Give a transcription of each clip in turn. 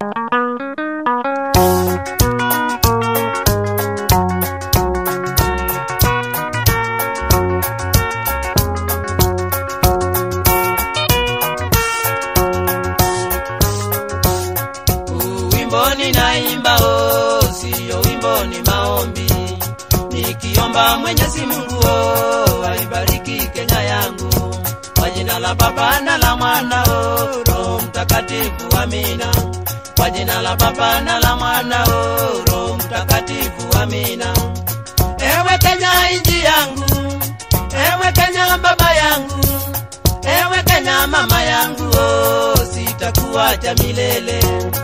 Huu wimbo ninaimba oh, siyo wimbo ni maombi, nikiomba Mwenyezi Mungu oh, aibariki Kenya yangu kwa jina la Baba na la Mwana oh, Roho Mtakatifu, amina. Kwa jina la Baba na la Mwana oh, Roho Mtakatifu, amina. Ewe Kenya inji yangu, ewe Kenya baba yangu, ewe Kenya mama yangu, oh, sitakuacha milele.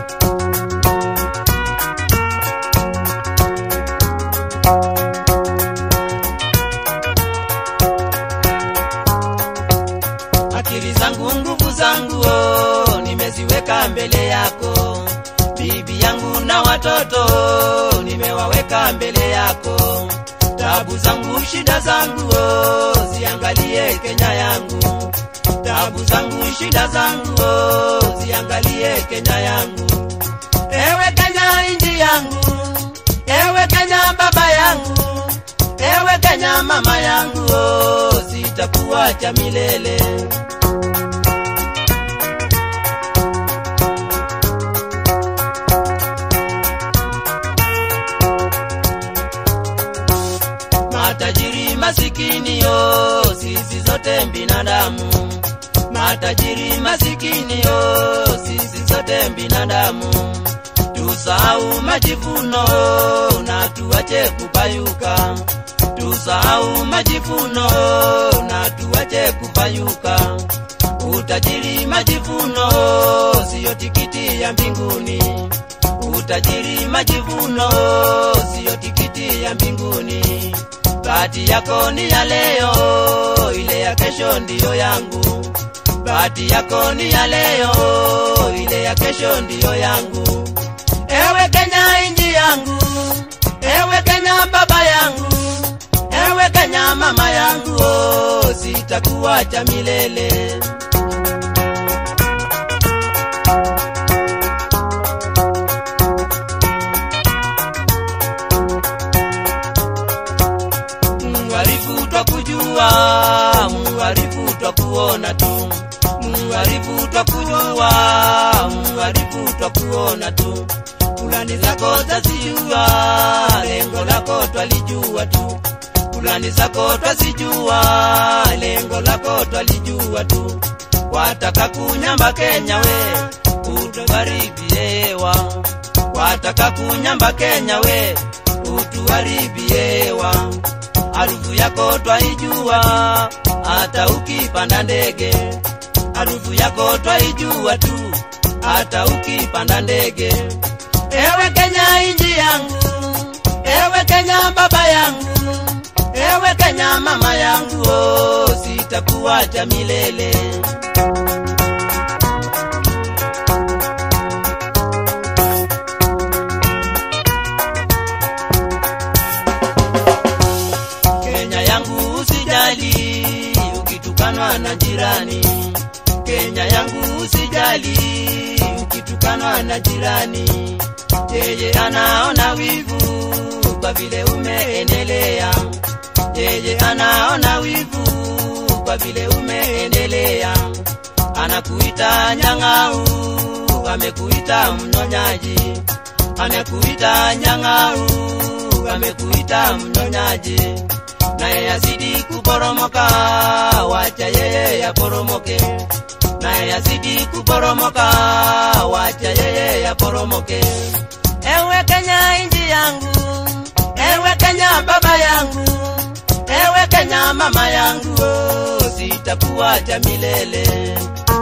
akili zangu nguvu zangu oh, nimeziweka mbele yako bibi yangu na watoto oh, nimewaweka mbele yako tabu zangu shida zangu oh, ziangalie kenya yangu tabu zangu shida zangu oh, ziangalie kenya yangu ewe kenya inji yangu ewe kenya baba yangu ewe kenya mama yangu oh, sitakuacha milele matajiri masikini yo sisi zote binadamu matajiri masikini yo sisi zote binadamu tusahau majivuno na tuache kupayuka tusahau majivuno na tuache kupayuka utajiri majivuno siyo tikiti ya mbinguni utajiri majivuno siyo tikiti ya mbinguni bahati yako ni ya leo ile ya kesho ndiyo yangu bahati yako ni ya leo ile ya kesho ndiyo yangu ewe kenya inji yangu ewe kenya baba yangu ewe kenya mama yangu oh, sitakuacha milele Mwarifu twa kujua, mwarifu twa kuona tu, mwarifu twa kujua, mwarifu twa kuona tu. Fulani zako twazijua, lengo lako twalijua tu. Fulani zako twazijua, lengo lako twalijua tu. Wataka kunyamba Kenya we, utuharibiewa. Wataka kunyamba Kenya we, utuharibiewa harufu yako twaijua hata ukipanda ndege harufu yako twaijua tu hata ukipanda ndege ewe kenya inji yangu ewe kenya baba yangu ewe kenya mama yangu oh, sitakuacha milele Kenya yangu usijali ukitukanwa na jirani. Kenya yangu usijali ukitukanwa na jirani. Yeye anaona wivu kwa vile umeendelea. Yeye anaona wivu kwa vile umeendelea. Anakuita nyang'au, amekuita mnyonyaji. Amekuita nyang'au, amekuita mnyonyaji naye yazidi kuporomoka, wacha yeye yaporomoke. Naye yazidi kuporomoka, wacha yeye yaporomoke. Ewe Kenya inji yangu, ewe Kenya baba yangu, ewe Kenya mama yangu, oh, sitakuacha milele.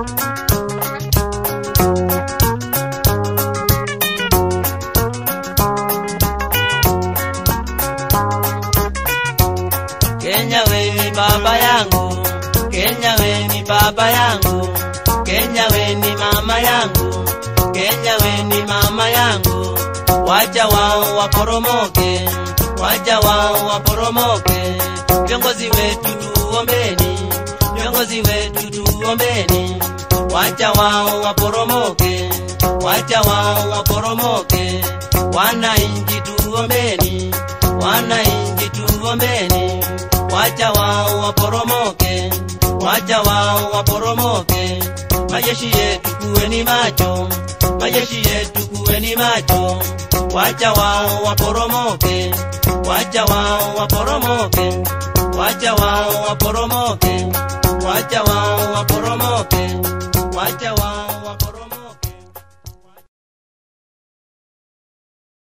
Kenya we ni baba yangu, Kenya we ni baba yangu, Kenya we ni mama yangu, Kenya we ni mama yangu. Wacha wao waporomoke, wacha wao waporomoke. Viongozi wetu tuombeni, viongozi wetu tuombeni. Wacha wao waporomoke, wacha wacha wao waporomoke. Wananchi tuombeni, wananchi tuombeni, wacha wao waporomoke, wacha wao waporomoke. Majeshi yetu kuweni macho, majeshi yetu kuweni macho, wacha wao waporomoke, wacha wao waporomoke, wacha wao waporomoke, wacha wao waporomoke, wacha